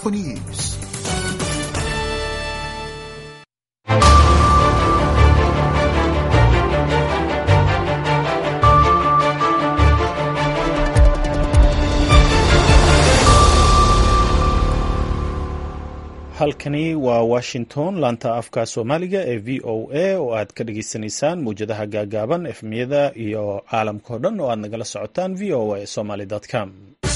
Info News. halkani waa washington laanta afka soomaaliga ee v o a oo aad ka dhageysanaysaan mawjadaha gaagaaban efmiyada iyo caalamka o dhan oo aad nagala socotaan v o a somaly com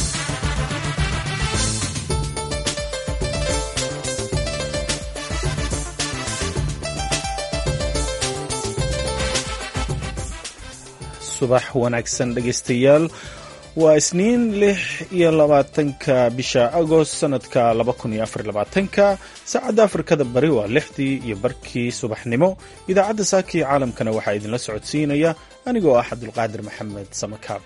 subax wanaagsan dhegeystayaal waa isniin lix iyo labaatanka bisha agost sanadka laba kun iyo afar labaatanka saacadda afrikada bari waa lixdii iyo barkii subaxnimo idaacadda saakii caalamkana waxaa idinla socodsiinaya anigoo ah cabdulqaadir maxamed samakaab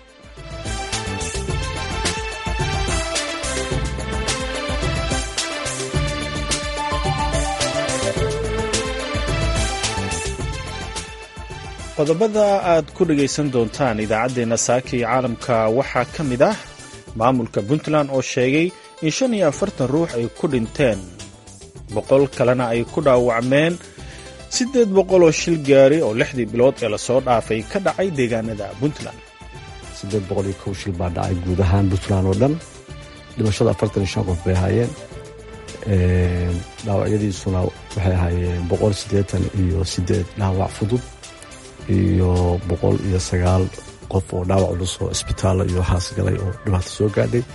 qodobada aad ku dhegaysan doontaan idaacaddeenna saaka iyo caalamka waxaa ka mid ah maamulka puntland oo sheegay in shan iyo afartan ruux ay ku dhinteen boqol kalena ay ku dhaawacmeen siddeed boqol oo shil gaari oo lixdii bilood ee lasoo dhaafay ka dhacay deegaanada puntland siddeed boqol iyo kow shil baa dhacay guud ahaan puntland oo dhan dhimashada afartan iyo shan qof bay ahaayeen dhaawacyadiisuna waxay ahaayeen boqol siddeetan iyo siddeed dhaawac fudud iyo boqol iyo sagaal qof oo dhaawac culus oo isbitaallo iyo waxaas galay oo dhibaato soo gaadhay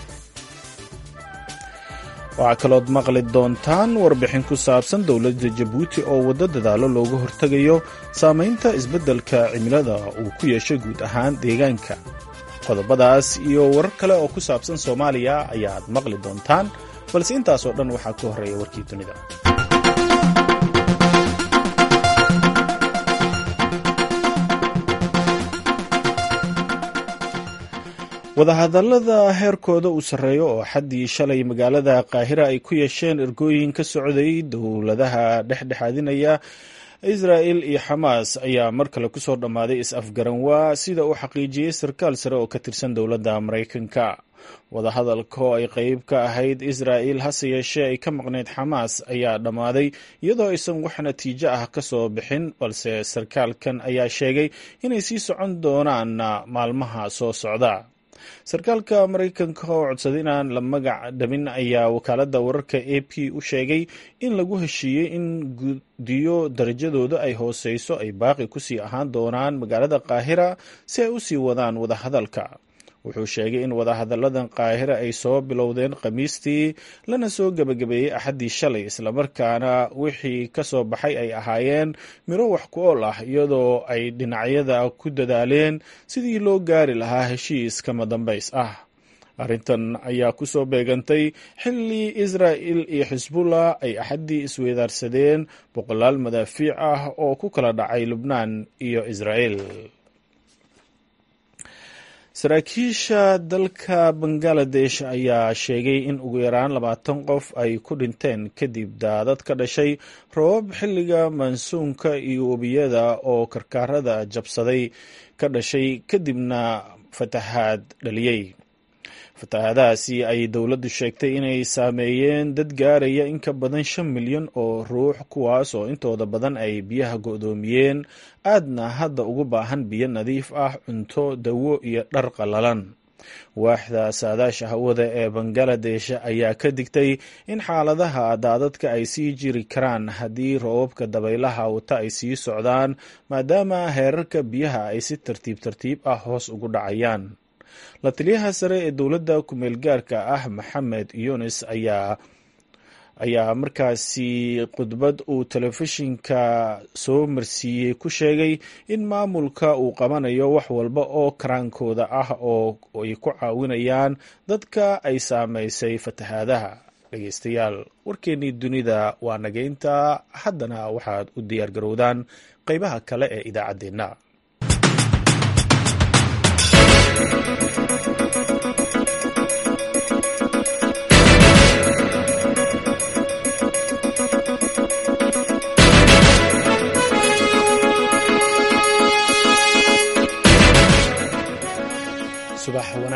waxaa kalood maqli doontaan warbixin ku saabsan dowladda jabuuti oo waddo dadaallo looga hortegayo saamaynta isbeddelka cimilada uu ku yeeshay guud ahaan deegaanka qodobadaas iyo warar kale oo ku saabsan soomaaliya ayaad maqli doontaan balse intaasoo dhan waxaa ka horreeya warkii dunida wadahadallada heerkooda uu sarreeyo oo xaddii shalay magaalada qaahira ay ku yeesheen ergooyin ka socday dowladaha dhexdhexaadinaya israa'il iyo xamaas ayaa mar kale kusoo dhammaaday is-afgaranwaa sida uu xaqiijiyey sarkaal sare oo ka tirsan dowladda maraykanka wadahadalka oo ay qeyb ka ahayd israa'il hase yeeshee ay ka maqnayd xamaas ayaa dhammaaday iyadoo aysan wax natiijo ah ka soo bixin balse sarkaalkan ayaa sheegay inay sii socon doonaan maalmaha soo socda sarkaalka maraykanka oo codsaday inaan la magac dhamin ayaa wakaaladda wararka a p u sheegay in lagu heshiiyey in guddiyo darajadooda ay hooseyso ay baaqi kusii ahaan doonaan magaalada qaahira si ay u sii wadaan wadahadalka wuxuu sheegay in wadahadalladan qaahira ay soo bilowdeen khamiistii lana soo gebagabeeyey axaddii shalay islamarkaana wixii ka soo baxay ay ahaayeen miro wax ku ool ah iyadoo ay dhinacyada ku dadaaleen sidii loo gaari lahaa heshiis kama dambays ah arrintan ayaa ku soo beegantay xilli israa'il iyo xisbullah ay axaddii isweydaarsadeen boqolaal madaafiic ah oo ku kala dhacay lubnaan iyo israa'il saraakiisha dalka bangaladesh ayaa sheegay in ugu yaraan labaatan qof ay ku dhinteen kadib daadad ka dhashay roobab xilliga mansuunka iyo webiyada oo karkaarada jabsaday ka dhashay kadibna fatahaad dhaliyey fatahaadahaasi ay dowladdu sheegtay inay saameeyeen dad gaaraya in ka badan shan milyan oo ruux kuwaas oo intooda badan ay biyaha go'doomiyeen aadna hadda ugu baahan biyo nadiif ah cunto dawo iyo dhar qallalan waaxda saadaasha hawada ee bangaladesh ayaa ka digtay in xaaladaha daadadka ay sii jiri karaan haddii roobabka dabaylaha wata ay sii socdaan maadaama heerarka biyaha ay si tartiib tartiib ah hoos ugu dhacayaan la taliyaha sare ee dowladda ku-meel gaarka ah maxamed yunis ayaa ayaa markaasi khudbad uu telefishinka soo marsiiyey ku sheegay in maamulka uu qabanayo wax walba oo karaankooda ah oo ay ku caawinayaan dadka ay saameysay fatahaadaha dhegeystayaal warkeennii dunida waa nageynta haddana waxaad u diyaar garowdaan qeybaha kale ee idaacaddeenna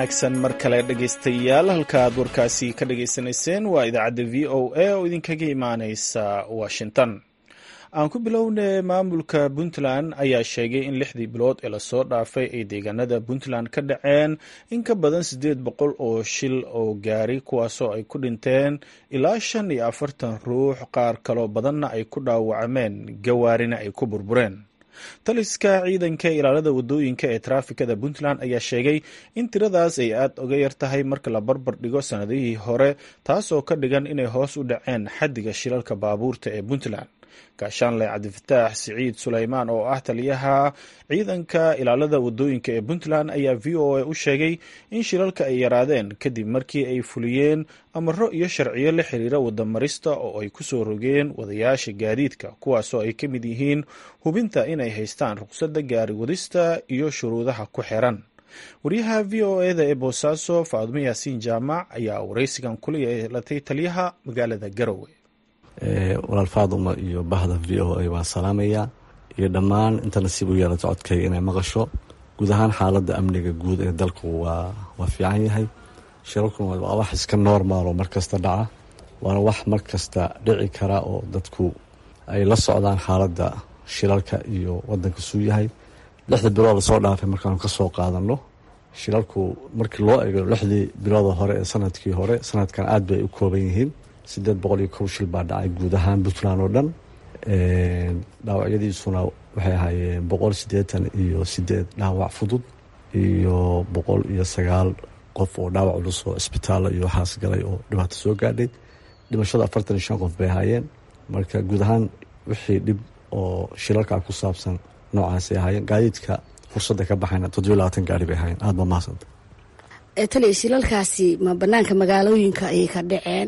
wanaagsan mar kale dhegaystayaal halka aad warkaasi ka dhagaysanayseen waa idaacadda v o a oo idinkaga imaaneysa washington aan ku bilownay maamulka puntland ayaa sheegay in lixdii bilood ee lasoo dhaafay ay deegaanada puntland ka dhaceen in ka badan siddeed boqol oo shil oo gaari kuwaasoo ay ku dhinteen ilaa shan iyo afartan ruux qaar kaloo badanna ay ku dhaawacmeen gawaarina ay ku burbureen taliska ciidanka ilaalada wadooyinka ee taraafikada puntland ayaa sheegay in tiradaas ay aad uga yar tahay marka la barbar dhigo sannadihii hore taasoo ka dhigan inay hoos u dhaceen xaddiga shilalka baabuurta ee puntland gaashaanle cabdifataax siciid suleymaan oo ah taliyaha ciidanka ilaalada wadooyinka ee puntland ayaa v o a u sheegay in shilalka ay yaraadeen kadib markii ay fuliyeen amaro iyo sharciyo la xiriira wadamarista oo ay ku soo rogeen wadayaasha gaadiidka kuwaasoo ay ka mid yihiin hubinta inay haystaan ruqsadda gaari wadista iyo shuruudaha ku xiran waryaha v o eda ee boosaaso faadmo yaasiin jaamac ayaa waraysigan kula yeelatay taliyaha magaalada garowe walaal faaduma iyo bahda v o a waan salaamayaa iyo dhammaan inta nasiib u yeelata codkayga inay maqasho guud ahaan xaaladda amniga guud ee dalku waa waa fiican yahay shirarkuna waa wax iska normal oo markasta dhaca waana wax markasta dhici kara oo dadku ay la socdaan xaaladda shilalka iyo wadanka suu yahay lixda bilood lasoo dhaafay markaanu kasoo qaadano shilalku markii loo eego lixdii bilooda hore ee sanadkii hore sanadkan aad bay u kooban yihiin sideed boqol iyo kow shil baa dhacay guud ahaan puntland oo dhan dhaawacyadiisuna waxay ahaayeen boqol siddeetan iyo sideed dhaawac fudud iyo boqol iyo sagaal qof oo dhaawac culus oo isbitaalla iyo waxaas galay oo dhibaato soo gaadhay dhimashada afartan iyo shan qof bay ahaayeen marka guud ahaan wixii dhib oo shilalka ku saabsan noocaasay ahaayeen gaadiidka fursadda ka baxayna toddobiyo labaatan gaari bay ahaayeen aada ba mahadsanta taliya shilalkaasi ma banaanka magaalooyinka ayay ka dhaceen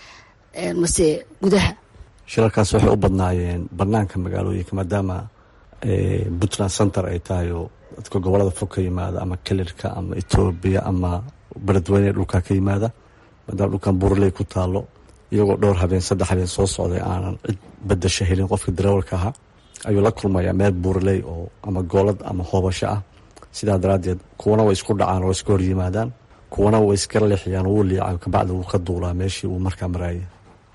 mase gudaha shilalkaas waxay u badnaayeen banaanka magaalooyinka maadaama puntland center ay tahay oo dadka gobolada fog ka yimaada ama kelirka ama etoobiya ama beledweyne dhulkaa ka yimaada maadaama dhulkan burley ku taalo iyagoo dhowr habeen saddex habeen soo socday aanan cid badasho helin qofka darawalka ahaa ayuu la kulmayaa meel buurley oo ama goolad ama hoobasho ah sidaa daraaddeed kuwana way isku dhacaan oo iska hor yimaadaan kuwana way iska leexiyaan wuu liica kabacdi wuu ka duulaa meeshii uu markaa maraayay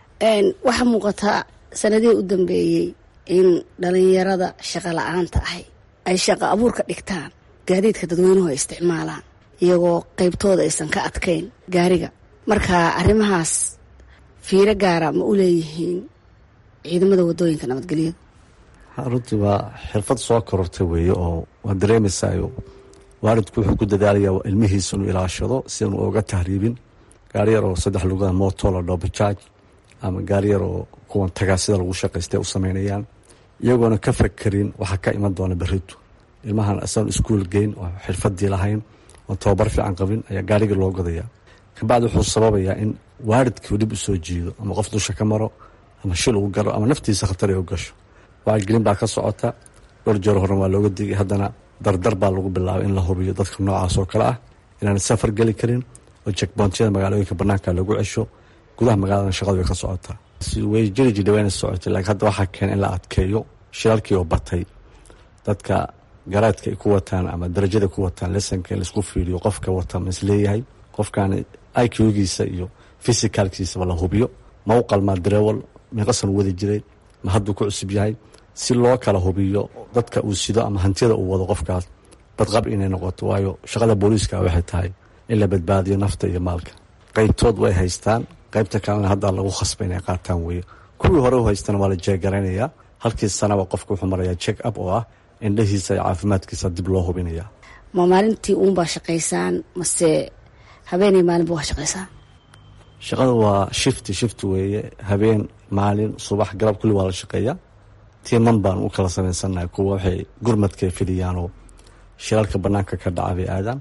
waxaa muuqataa sanadihii u dambeeyey in dhalinyarada shaqo la-aanta ahi ay shaqo abuurka dhigtaan gaadiidka dadweynuhu ay isticmaalaan iyagoo qeybtooda aysan ka adkayn gaariga marka arrimahaas fiiro gaara ma u leeyihiin ciidamada wadooyinka nabadgelyada runtii waa xirfad soo korortay weeye oo waa dareemaysayo waalidku wuxuu ku dadaalayaa ilmihiisa inuu ilaashado si aanu oga tahriibin gaari yar oo saddex lugaa moto la dhobajaaj ama gaari yar oo kuwan tagaa sida lagu shaqaystay u sameynayaan iyagoona ka fakerin waxaa ka iman doona beritu ilmahan asagoon iskuol geyn oo xirfadii lahayn oon tababar fiican qabin ayaa gaarigii loo godayaa kabacdi wuxuu sababayaa in waalidkii dhib u soo jiido ama qof dusha ka maro ama shil uu galo ama naftiisa khatar ay u gasho wacyigelin baa ka socota dhowr jeer horena waa looga digay haddana dardar baa lagu bilaabay in la hubiyo dadka noocaas oo kale ah inaan safar geli karin oo jekboontiyada magaalooyinka banaanka lagu cesho gudaha magaalada shaqadu way ka socotaa way jiri jidhaweyna socotay laakiin hadda waxaa keena in la adkeeyo shiralkii oo batay dadka garaadka ay ku wataan ama darajada ku wataan lesanka in laisku fiiriyo qofka wata ma isleeyahay qofkan iqgiisa iyo fisicalkiisaba la hubiyo ma u qalmaa darewal meeqasan wadi jiray ma hadduu ku cusub yahay si loo kala hubiyo dadka uu sido ama hantiyada uu wado qofkaas badqab inay noqoto waayo shaqada booliiska waxay tahay in la badbaadiyo nafta iyo maalka qeybtood way haystaan qaybta kalena hadda lagu khasba inay qaataan weeye kuwii hore u haystana waa la jeegaraynayaa halkii sanaba qofka wuxuu marayaa check up oo ah indhahiisa iyo caafimaadkiisa dib loo hubinaya ma maalintii uunbaa shaqaysaan mase habeenay maalinba waa shaqaysaan shaqada waa shifti shift weeye habeen maalin subax galab kulli waa la shaqeeyaa tiiman baan u kala samaysannahay kuwa waxay gurmadkay fidhiyaanoo shiralka banaanka ka dhaca bay aadaan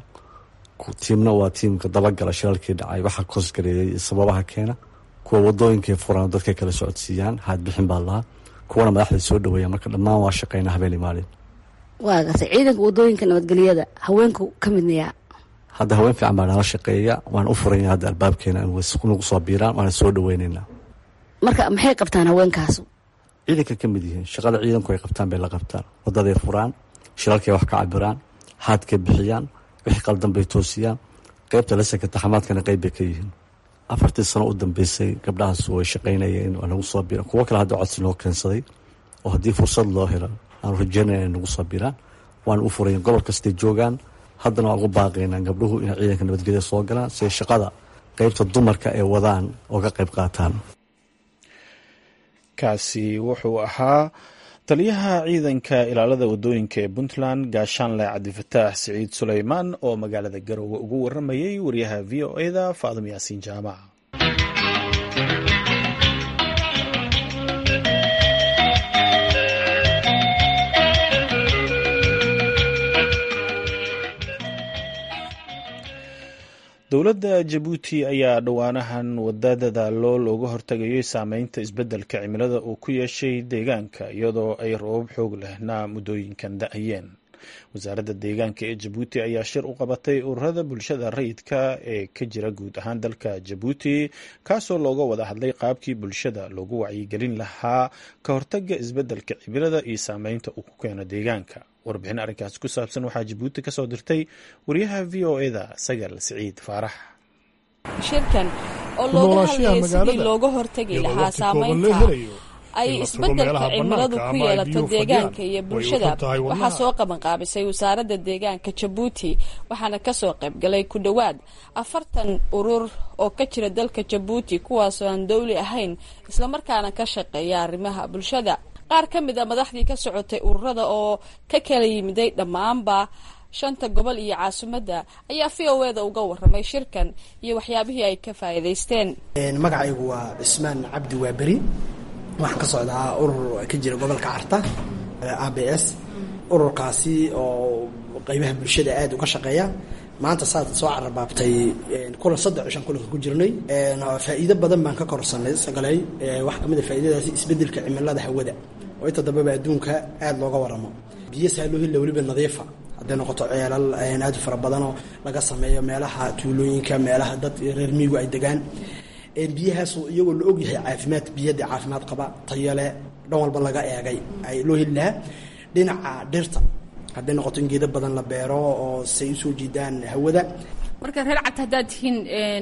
tiimna waa tiimka dabagala shiralkii dhacay waxaa koosgareeyay sababaha keena kuwa wadooyinkay furaan dadkay kala socodsiiyaan haadbixin baa lahaa kuwana madaxda soo dhaweeya marka dhammaan waa shaqeyna habeenii maalin waa gartay ciidanka wadooyinka nabadgelyada haweenku ka midnayaa hadda haween fiican baa nala shaqeeya waan u furanya hadda albaabkeena nagu soo biiraan waana soo dhaweyneynaa marka maxay qabtaan haweenkaasu ciidanka ka mid yihiin shaqada ciidanku ay qabtaan bay la qabtaan wadaday furaan shiralkay wax ka cabiraan haadkay bixiyaan wixii qaldan bay toosiyaan qeybta lasanka taxamaadkana qeyb bay ka yihiin afartii sano u dambeysay gabdhahaas way shaqaynayeen waa nagu soo bira kuwo kale hadda codsi noo keensaday oo haddii fursad loo helo aanu rajeynaya inay nagu soo biraan waana u furayen gobol kastay joogaan haddana waan ugu baaqaynaa gabdhuhu inay ciidanka nabadgelya soo galaan siay shaqada qeybta dumarka ay wadaan oo ka qayb qaataan kaasi wuxuu ahaa taliyaha ciidanka ilaalada wadooyinka ee puntland gaashaanle cabdifataax siciid suleymaan oo magaalada garowe ugu waramayay wariyaha v o eda faadum yaasiin jaamac dowladda jabuuti ayaa dhowaanahan wada dadaalo looga hortagayo saameynta isbeddelka cimilada uu ku yeeshay deegaanka iyadoo ay roobab xoog lehna muddooyinkan da-ayeen wasaaradda deegaanka ee jabuuti ayaa shir u qabatay ururada bulshada rayidka ee ka jira guud ahaan dalka jabuuti kaasoo looga wada hadlay qaabkii bulshada loogu wacyigelin lahaa ka hortaga isbeddelka cimilada iyo saameynta uu ku keeno deegaanka warbixin arrinkaasi ku saabsan waxaa jabuuti ka soo dirtay wariyaha v o eda sagal siciid faarax shirkan oo looga hadlayay sidii looga hortagi lahaa saameynta ay isbeddelka cimiladu ku yeelato deegaanka iyo bulshada waxaa soo qabanqaabisay wasaaradda deegaanka jabuuti waxaana kasoo qaybgalay ku dhowaad afartan urur oo ka jira dalka jabuuti kuwaasoo aan dowli ahayn islamarkaana ka shaqeeya arrimaha bulshada qaar ka mid a madaxdii ka socotay ururada oo ka kala yimiday dhammaanba shanta gobol iyo caasimadda ayaa v o eda uga waramay shirkan iyo waxyaabihii ay ka faa'iidaysteen magacaygu waa cismaan cabdi waaberi waxaan ka socdaa urur ka jira gobolka carta a b s ururkaasi oo qeybaha bulshada aada uga shaqeeya maanta saad soo carabaabtay kulan saddex cishan kulanka ku jirnay faa'iido badan baan ka korsanay sagalay waxaa kamid a faa'iidadaasi isbeddelka cimilada hawada oo inta dambeba adduunka aada looga waramo biyo saaloohilla weliba nadiifa hadday noqoto ceelal aada u fara badanoo laga sameeyo meelaha tuulooyinka meelaha dad reer miigu ay degaan biyahaasu iyagoo la ogyahay caafimaad biyada caafimaad qaba tayale dhan walba laga eegay ay loo heli lahaa dhinaca dhirta hadday noqoto in geedo badan la beero oo say usoo jiidaan hawada marka reer cad haddaad tihiin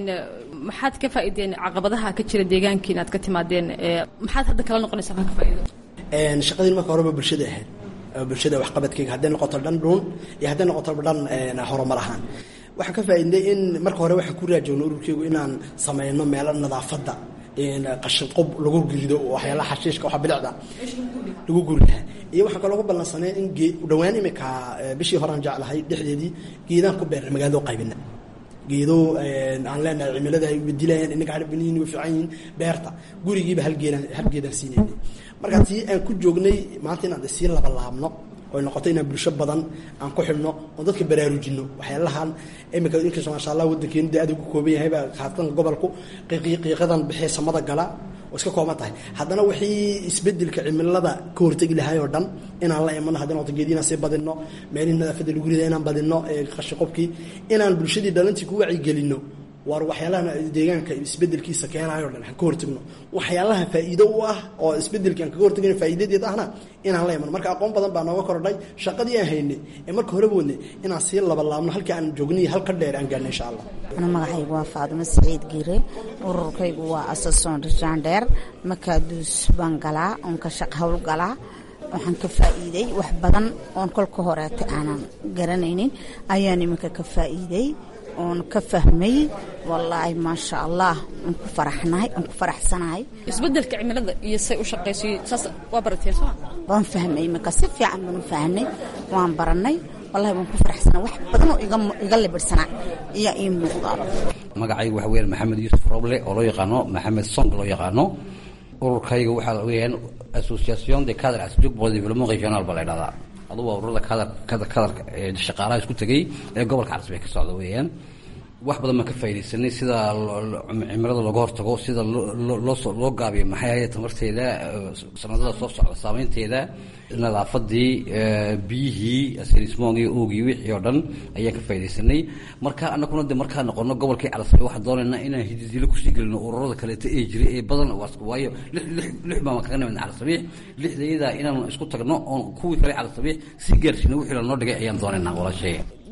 maxaad ka faa'iideen caqabadaha ka jira deegaanka inaad ka timaadeen maxaad hadda kala noqonaysaa maa ka faa'iido shaqadiin marka horeba bulshada ahayd bulshada waxqabadkeyga hadday noqoto dhan dhuun iyo hadday noqoto dhan horumar ahaan waxaan ka faa'iidnay in marka hore waxaan ku raajoogno ururkeygu inaan sameyno meelo nadaafadda qashin qob lagu gurido waxyaalaha xashiishka waxa bilicda lagu guri lahaa iyo waxaan kaloo ku ballansanay in dhowaan imika bishii horean jeclahay dhexdeedii geedaan ku beernay magaalado qaybina geedo aan leenahay cimilada ay bedilayaan inaga harbiniin way fiican yihiin beerta gurigiiba halgeedaan halgeedaan siinaynay marka tii aan ku joognay maanta inaan sii labalaabno oy noqoto inaan bulsho badan aan ku xidhno oo dadka baraarujino waxyaalahan imika inkastoo maasha allah waddankeenu dee aad ugu kooban yahayba khaasatan gobolku qiiqiiqadan bixee samada gala oo iska kooban tahay haddana wixii isbedelka cimilada ka hortegi lahay oo dhan inaan la imano hadday noqoto geedi inaan sii badinno meelihii nadaafadda lagu rida inaan badinno qashiqobkii inaan bulshadii dhalantii ku wacyigelinno waar waxyaalaha deegaanka isbedelkiisa keenayo dhan aan ka hortagno waxyaalaha faa'iido u ah oo isbedelki aan kaga hortagno faa'iidadeed ahna inaan la imano marka aqoon badan baa nooga kordhay shaqadii aan haynay ee marka horeba wadnay inaan sii labalaabno halkii aan joognay halka dheer aan gaarnay insha allah ana magacaygu waa faadimo saciid giire ururkaygu waa asason rijandheer makaaduus baan galaa oon ka shaq hawl galaa waxaan ka faa'iiday wax badan oon kolka horeeta aanan garanaynin ayaan iminka ka faa'iiday oon ka fahmay wallaahi maasha allah aan ku faraxnahay aan ku faraxsanahay isbedelka cimilada iyo say u shaqayso saas waa barateen soo waan fahmay marka si fiican baan u fahnay waan baranay wallahi waan ku faraxsanaa wax badan oo iga iga libirsanaa ayaa ii muuqdaaba magacaygu waxa weeyaan maxamed yuusuf roble oo loo yaqaano maxamed song loo yaqaano ururkayga waxaa weeyaan association de cadre asjug pour le développement régional baa la idhahdaa adugu waa ururada kadar kadar kadarka ee shaqaalaha isku tegey ee gobolka carsibay ka socda weeyaan wax badan baan ka faaidaysanay sida cimilada looga hortago sida looloo loo gaabiyo maxay ahayd tamarteeda sanadada soo socda saameynteeda nadaafadii biyihii serismongii oogii wixii oo dhan ayaan ka faa'idaysanay marka anaguna de markaa noqono gobolkii calasabay waxaan doonaynaa inaan hididilo kusii gelino ururada kaleeto ee jiray ee badan waayo lix lix lix baan kaga nimidna calasabiix lixdayada inaan isku tagno oon kuwii kale calasabiix si gaarsiino wixii lanoo dhigay ayaan doonaynaa walaasheeya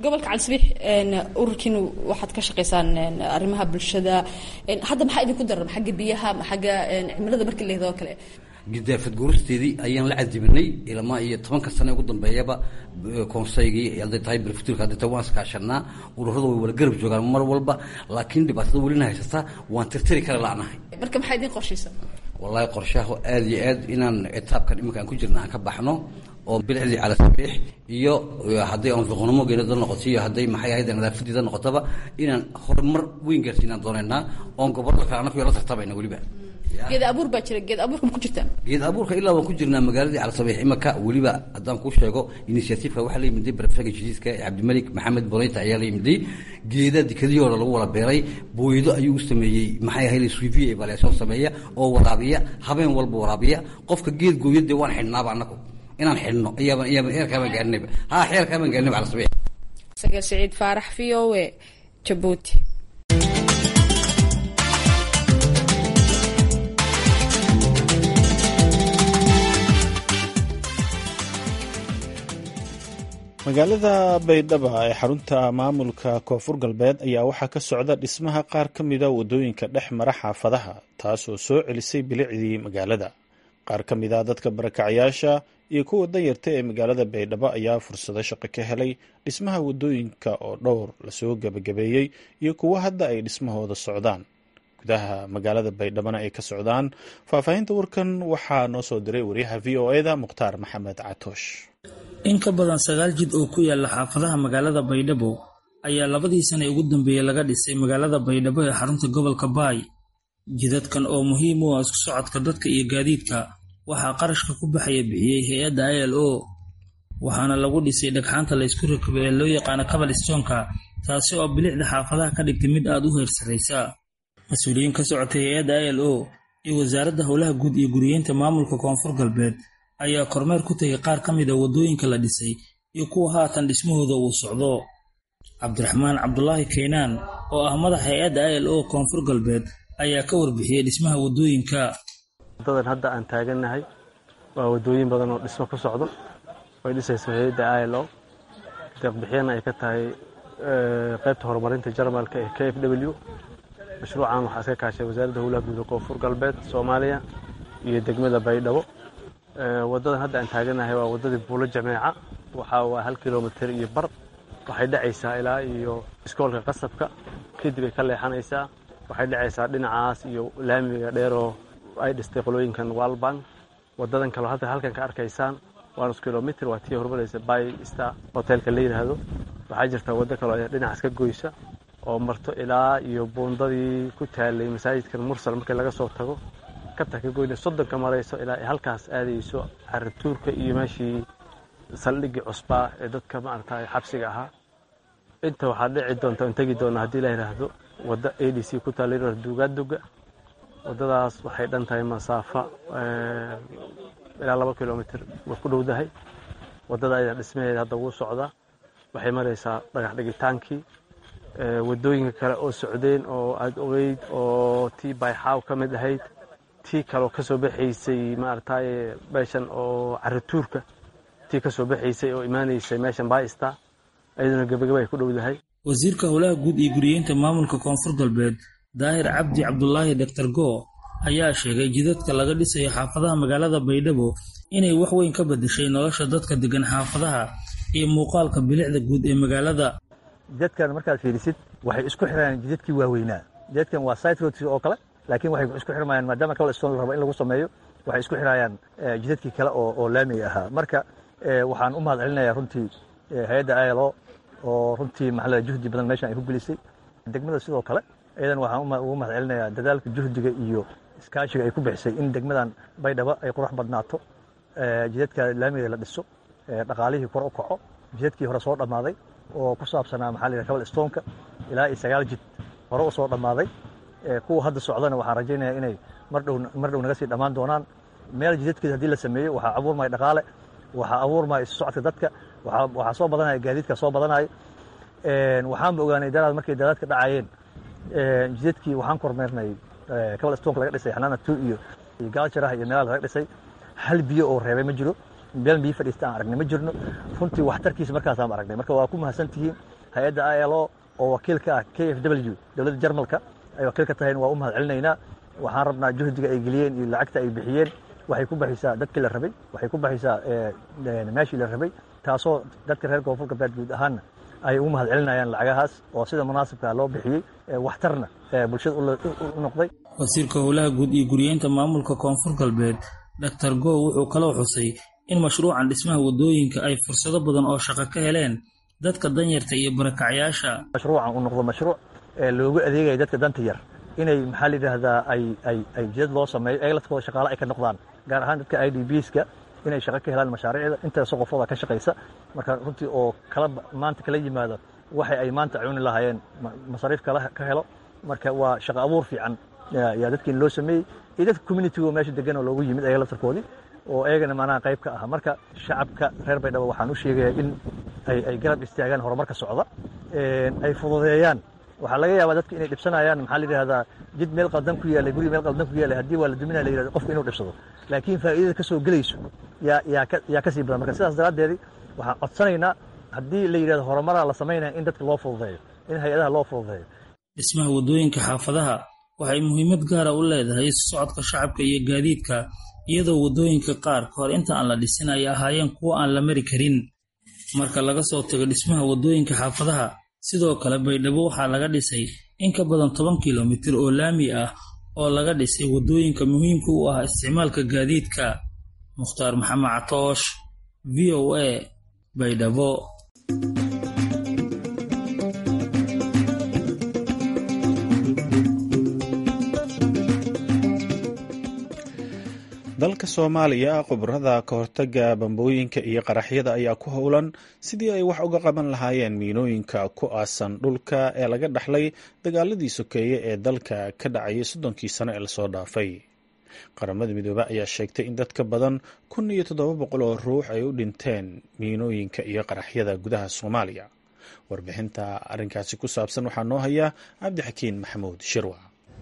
gobolka calisbiix ururkiina waxaad ka shaqaysaan arrimaha bulshada hadda maxaa idinku daran xagga biyaha xagga cimilada markii la yidhahdo kale gidaafad guuristeedii ayaan la cadibinay ilmaa iyo tobanka sane ugu dambeeyaba konseygii hadday tahay brefturka hadday tahay waan iskaashanaa ururada way wala garab joogaan mar walba laakiin dhibaatada welina haysataa waan tirtiri kara la'nahay marka maxaa idin qorshaysa wallaahi qorshaha aada iyo aad inaan etaabkan iminka aan ku jirna aan ka baxno oo bilicdii cala sabiix iyo hadday anfiqnimo geelada noqoto iyo hadday maxay ahayd nadaafadiida noqotaba inaan horumar weyn gaarsiinaan doonaynaa oon gobolka kale annagu la tartabayna weliba geed abuur baa jira geed abuurka ma ku jirtaan geed abuurka ilaa waan ku jirnaa magaaladii calasabiix imaka weliba haddaan kuu sheego initiativeka waxaa la yimiday barafega jadiidka cabdimalik maxamed boneyta ayaa la yimiday geeda dikadihii hore lagu wada beeray booyado ayuu u sameeyey maxay ahayd suivi evaluation sameeya oo waraabiya habeen walba waraabiya qofka geed gooyo dee waan xidhnaaba annagu inaan xidhno ayaaba ayaaba heerkaabaan gaarinayba ha heerkaabaan gaarinayba calasabiix saga siciid faarax v o e jabuuti magaalada baydhaba ee xarunta maamulka koonfur galbeed ayaa waxaa ka socda dhismaha qaar ka mida wadooyinka dhex mara xaafadaha taasoo soo celisay bilicdii magaalada qaar ka mida dadka barakacayaasha iyo kuwa danyarta ee magaalada baydhabo ayaa fursado shaqo ka helay dhismaha wadooyinka oo dhowr lasoo gebagabeeyey iyo kuwo hadda ay dhismahooda socdaan gudaha magaalada baydhabona ay ka socdaan faahfaahinta warkan waxaa noo soo diray wariyaha v o eda mukhtaar maxamed catoosh in ka badan sagaal jid oo ku yaala xaafadaha magaalada baydhabo ayaa labadii sane ugu dambeeyey laga dhisay magaalada baydhabo ee xarunta gobolka baay jidadkan oo muhiim u ah isku socodka dadka iyo gaadiidka waxaa qarashka ku baxaya bixiyey hay-adda i l o waxaana lagu dhisay dhagxaanta laysku rakabay ee loo yaqaano kabalistonka taasi oo bilicda xaafadaha ka dhigtay mid aad u heersaraysa mas-uuliyiin ka socotay hay-adda i l o iyo wasaaradda howlaha guud iyo guriyeynta maamulka koonfur galbeed ayaa kormeer ku tegay qaar ka mida waddooyinka la dhisay iyo kuwa haatan dhismahooda uu socdo cabdiraxmaan cabdulaahi kaynaan oo ah madax hay-adda i l o koonfur galbeed ayaa ka warbixiyey dhismaha waddooyinka wadadan hadda aan taagannahay waa waddooyin badan oo dhismo ku socdo way dhisayso hay-adda i l o deeqbixiyana ay ka tahay qaybta horumarinta jarmalka ee k f w mashruucan waxaa iska kaashay wasaaradda howlaha guud ee koonfur galbeed soomaaliya iyo degmada baydhabo wadadan hadda aan taaganahay waa wadadii buulo jameeca waxaa waa hal kilomitir iyo bar waxay dhacaysaa ilaa iyo iskoolka qasabka kadib ay ka leexanaysaa waxay dhacaysaa dhinacaas iyo laamiga dheeroo ay dhistay qolooyinkan walbank wadadan kaleo hadda halkan ka arkaysaan waa nus kilomitr waa tii horumaraysa by star hotelka la yidhaahdo waxaa jirta waddo kaloo dhinacaas ka goysa oo marto ilaa iyo buundadii ku taalay masaajidkan mursal markii laga soo tago kabta ka goyna soddonka marayso ilaa ay halkaas aadayso carituurka iyo meeshii saldhiggii cusbaa ee dadka maaragtay xabsiga ahaa inta waxaa dhici doonta in tegi doona haddii la yidhaahdo wadda a d c ku taalla yar duugaaduga waddadaas waxay dhan tahay masaafa ilaa laba kilomitr way ku dhowdahay waddada ayada dhismaheeda hadda wuu socdaa waxay maraysaa dhagax dhigitaankii waddooyinka kale oo socdeen oo aada ogeyd oo tii bayxaaw ka mid ahayd tii kaleo ka soo baxaysay maaragtay meeshan oo carituurka tii ka soo baxaysay oo imaanaysay meeshan baista ayaduna gebagaba ay ku dhowdahay wasiirka howlaha guud iyo guriyeynta maamulka koonfur galbeed daahir cabdi cabdulaahi doctor go ayaa sheegay jidadka laga dhisayo xaafadaha magaalada baydhabo inay wax weyn ka bedeshay nolosha dadka degan xaafadaha iyo muuqaalka bilicda guud ee magaalada jidadkan markaad fiirisid waxay isku xirayaan jidadkii waaweynaa jidadkan waa site roads oo kale laakiin waxay isku xirmayaan maadaama kala stone la rabo in lagu sameeyo waxay isku xirayaan jidadkii kale oo oo laamiga ahaa marka waxaan u mahad celinayaa runtii hay-adda ilo oo runtii maxaa juhdi badan meeshan ay ku gelisay degmada sidoo kale iyadan waxaan ugu mahad celinayaa dadaalka juhdiga iyo iskaashiga ay ku bixisay in degmadan baydhabo ay qurux badnaato jidadka laamiga la dhiso dhaqaalihii kor u kaco jidadkii hore soo dhammaaday oo ku saabsanaa maxaa la yidhaha kabal stoneka ilaa iyo sagaal jid hore u soo dhammaaday kuwa hadda socdana waxaan rajaynayaa inay mardhow mar dhow naga sii dhammaan doonaan meel jidadkeeda haddii la sameeyo waxaa abuurmaya dhaqaale waxaa abuurmaya isu socodka dadka waxaa soo badanaya gaadiidka soo badanaya waxaanba ogaanay daraad markay daraadka dhacayeen jidadkii waxaan kormeernay kabal stoneka laga dhisay xanaana two iyo iyo gaaljarah iyo meelaha laga dhisay hal biyo oo reebay ma jiro meel biyo fadhiista aan aragnay ma jirno runtii waxtarkiisa markaasaan aragnay marka waa ku mahadsan tihiin hay-adda i l o oo wakiil ka ah k f w dowladda jarmalka ay wakiil ka tahayna waa u mahad celinaynaa waxaan rabnaa juhdiga ay geliyeen iyo lacagta ay bixiyeen waxay ku baxaysaa dadkii la rabay waxay ku baxaysaa meeshii la rabay taasoo dadka reer koonfur galbeed guud ahaanna ay ugu mahad celinayaan lacagahaas oo sida munaasibka loo bixiyey waxtarna bulshada u noqday wasiirka howlaha guud iyo guriyeynta maamulka koonfur galbeed doctor go wuxuu kaloo xusay in mashruucan dhismaha waddooyinka ay fursado badan oo shaqo ka heleen dadka danyarta iyo barakacyaasha mashruucan uu noqdo mashruuc loogu adeegaya dadka danta yar inay maxaa la yidhaahdaa ay ay ay jidad loo sameeyo ayaga laftooda shaqaale ay ka noqdaan gaar ahaan dadka i d bska inay shaqo ka helaan mashaariicda intaasoo qofooda ka shaqaysa marka runtii oo kala maanta kala yimaado waxay ay maanta cuni lahaayeen masariif kala ka helo marka waa shaqo abuur fiican yaa dadkiin loo sameeyey iyo dadka communitigo meesha degan oo loogu yimid ayaga laftarkoodii oo ayagana maanaha qayb ka ah marka shacabka reer baydhabo waxaan u sheegayaa in ay ay garab istaagaan horumarka socda ay fududeeyaan waxaa laga yaabaa dadka inay dhibsanayaan maxaa la yidhahdaa jid meel qaldan ku yaallay guri meel qaldan ku yaallay haddii waa la duminaya la yidhahdo qofka inuu dhibsado laakiin faa'iidada ka soo gelayso yaa yaa ka yaa ka sii badan marka sidaas daraaddeedi waxaan codsanaynaa haddii la yidhahdo horumaraa la samaynaya in dadka loo fududeeyo in hay-adaha loo fududeeyo dhismaha waddooyinka xaafadaha waxay muhiimad gaara u leedahay isu socodka shacabka iyo gaadiidka iyadoo waddooyinka qaar ka hor inta aan la dhisin ay ahaayeen kuwo aan la mari karin marka laga soo tago dhismaha waddooyinka xaafadaha sidoo kale baydhabo waxaa laga dhisay in ka badan toban kilomitir oo laami ah oo laga dhisay waddooyinka muhiimka u ah isticmaalka gaadiidka mukhtaar maxamed catoosh v o a baydhabo dalka soomaaliya khubarada ka hortaga bambooyinka iyo qaraxyada ayaa ku howlan sidii ay wax uga qaban lahaayeen miinooyinka ku aasan dhulka ee laga dhaxlay dagaaladii sokeeye ee dalka ka dhacayay soddonkii sano ee lasoo dhaafay qaramada midoobe ayaa sheegtay in dad ka badan kun iyo toddoba boqol oo ruux ay u dhinteen miinooyinka iyo qaraxyada gudaha soomaaliya warbixinta arrinkaasi ku saabsan waxaa noo haya cabdixakiin maxamuud shirwa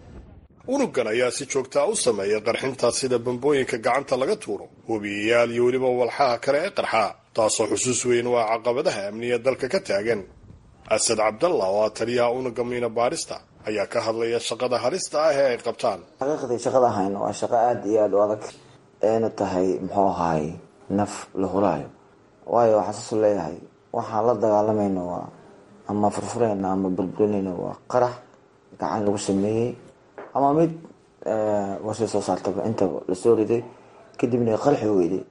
unugan ayaa si joogtaa u sameeya qarxinta sida bambooyinka gacanta laga tuuro webiyayaal iyo weliba walxaha kale ee qarxa taasoo xusuus weyn waa caqabadaha amniga dalka ka taagan asad cabdalla oo ah taliyaha unuga miina baadhista ayaa ka hadlaya shaqada halista ah ee ay qabtaan xaqiiqdii shaqada ahayn waa shaqo aada iyo aada u adag eena tahay muxuu ahaay naf la hulaayo waayo waxaa saasuu leeyahay waxaan la dagaalamayno waa ama furfurayna ama burburinayna waa qarax gacan lagu sameeyey ama mid warshad soo saartaba intaba lasoo riday kadibna qarxi weyday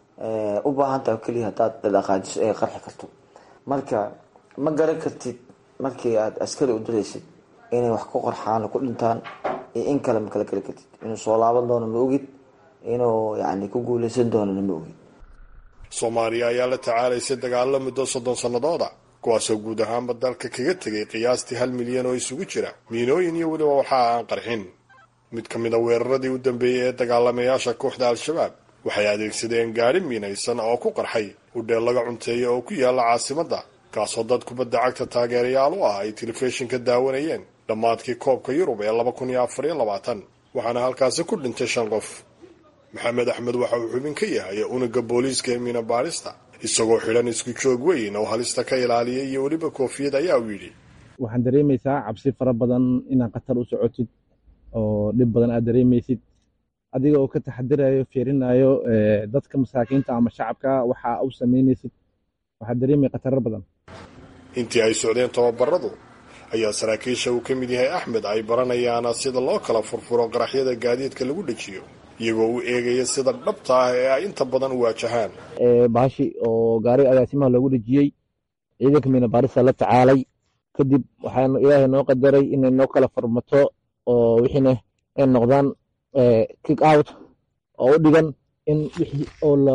u baahan taha keliya hadaad dhaqaajiso ay qarxi karto marka ma garan kartid markii aada askari u diraysid inay wax ku qorxaan ku dhintaan iyo in kale ma kala geli kartid inuu soo laaban doono ma ogid inuu yani ku guuleysan doonana ma ogid soomaaliya ayaa la tacaalaysa dagaalo muddo soddon sannadooda kuwaasoo guud ahaanba dalka kaga tegay qiyaastii hal milyan oo isugu jira miinooyin iyo weliba waxaa aan qarxin mid ka mid a weeraradii u dambeeyey ee dagaalamayaasha kooxda al-shabaab waxay adeegsadeen gaari miinaysan oo ku qarxay udheel laga cunteeya oo ku yaala caasimadda kaasoo dad kubadda cagta taageerayaal u ah ay telefishinka daawanayeen dhammaadkii koobka yurub ee laba kun iyo afar iyo labaatan waxaana halkaasi ku dhintay shan qof maxamed axmed waxa uu xubin ka yahay unuga booliiska ee miina baadhista isagoo xidhan isku joog weyn oo halista ka ilaaliyay iyo weliba koofiyad ayaa uu yidhi waxaan dareemaysaa cabsi fara badan inaad khatar u socotid oo dhib badan aad dareemaysid adiga oo ka taxadirayo fiirinayo dadka masaakiinta ama shacabka waxa u samaynaysid waxaad dareemaya khataro badan intii ay socdeen tababaradu ayaa saraakiisha uu ka mid yahay axmed ay baranayaan sida loo kala furfuro qaraxyada gaadiidka lagu dhejiyo iyagoo u eegaya sida dhabta ah ee ay inta badan u waajahaan baashi oo gaari agaasimaha loogu dhejiyey ciidanka miina baarisa la tacaalay kadib waxaa ilaahay noo qadaray inay noo kala farmato oo wixiina ay noqdaan kick out oo u dhigan in wixii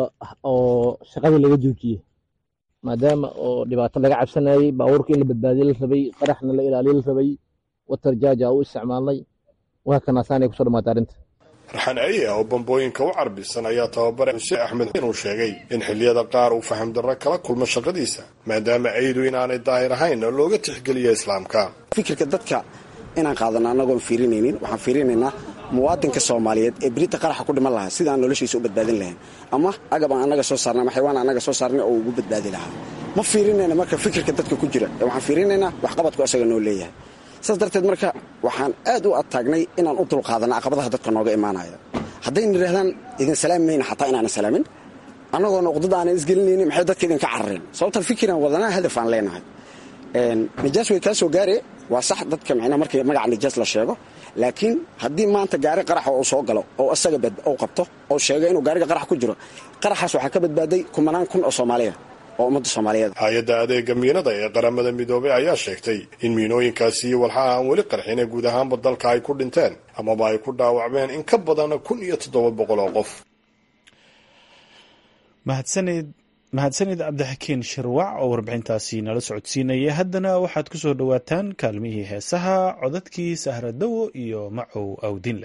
oo shaqadii laga joojiyey maadaama oo dhibaato laga cabsanayay baabuurka in la badbaadiye la rabay qaraxna la ilaaliye la rabay watar jaaja u isticmaalnay waa kanaasaanay kusoo dhamaatay arrinta raxan aye oo bambooyinka u carbisan ayaa tababare xuseen axmed inuu sheegay in xilliyada qaar uu faham darro kala kulmo shaqadiisa maadaama aydu inaanay daahir ahayn oo looga tixgeliya islaamka fikirka dadka inaan qaadano annagoon fiirinaynin waxaan fiirinaynaa muwaadinka soomaaliyeed ee berita qaraxa ku dhiman lahaa sidaan noloshiisa u badbaadin lahayn ama agab aan annaga soo saarnay ama xaywaan annaga soo saarnay oo ugu badbaadi lahaa ma fiirinayna marka fikirka dadka ku jira ee waxaan fiirinaynaa waxqabadku asaga noo leeyahay saas darteed marka waxaan aad u adtaagnay inaan u dulqaadanno caqabadaha dadka nooga imaanaya haddayna idhahdaan idin salaami mayna xataa inaanan salaamin annagoona uqdada aanan isgelinaynin maxay dadka idinka carareen sababtaan fikiraan wadanaa hadaf aan leenahay nijaas way kaa soo gaare waa sax dadka micnaha markii magaca nijaas la sheego laakiin haddii maanta gaari qaraxa uu soo galo oo isaga uu qabto oo sheego inuu gaariga qarax ku jiro qaraxaas waxaa ka badbaaday kumanaan kun oo soomaaliya oo ummadda soomaaliyeed hay-adda adeega miinada ee qaramada midoobey ayaa sheegtay in miinooyinkaasi iyo walxaha aan weli qarxin ee guud ahaanba dalka ay ku dhinteen amaba ay ku dhaawacmeen in ka badan kun iyo toddoba boqol oo qof mahadsanid mahadsanid cabdixakiin shirwac oo warbixintaasi nala socodsiinaya haddana waxaad ku soo dhowaataan kaalmihii heesaha codadkii sahradowo iyo macow awdinle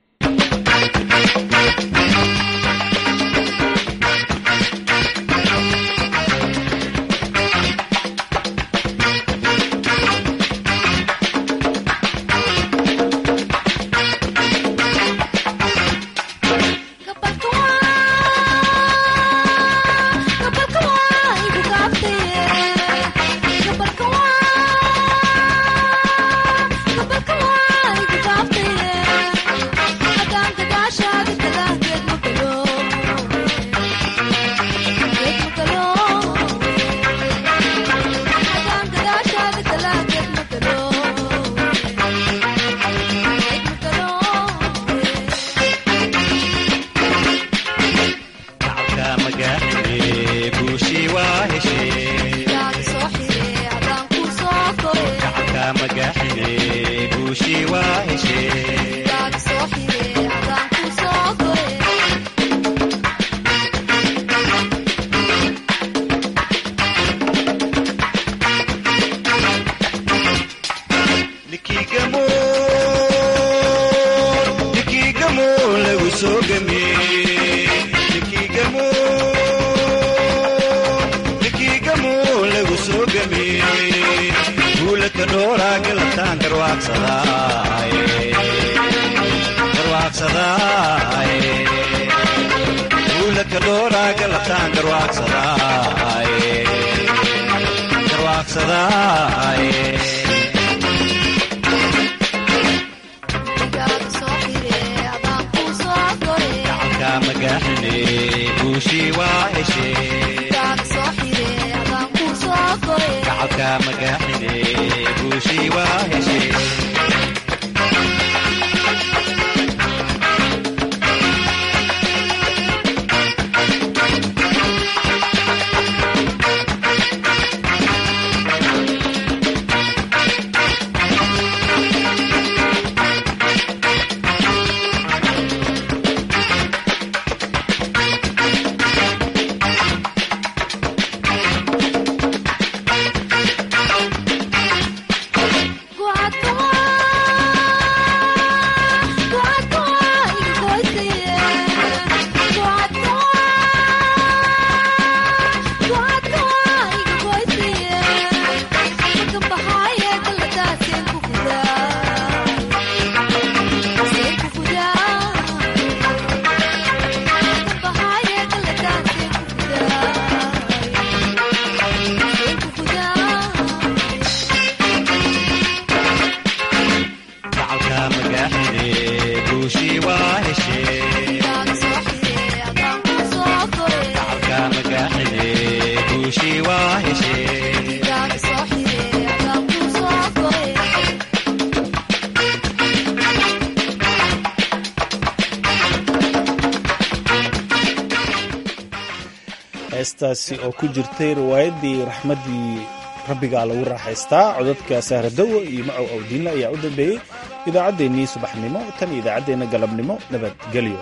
heestaasi oo ku jirtay riwaayaddii raxmaddii rabbigaa lagu raaxaystaa codadka sahradowo iyo macow awdiinle ayaa u dambeeyey idaacaddeenii subaxnimo tan iyo idaacaddeenna galabnimo nabadgelyo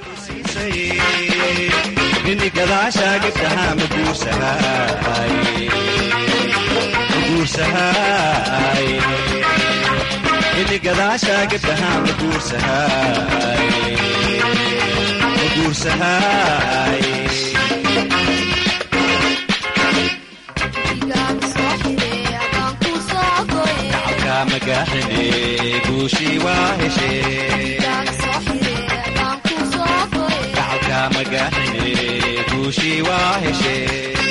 guushii waa heshee gacalka magaxine guushii waa heshee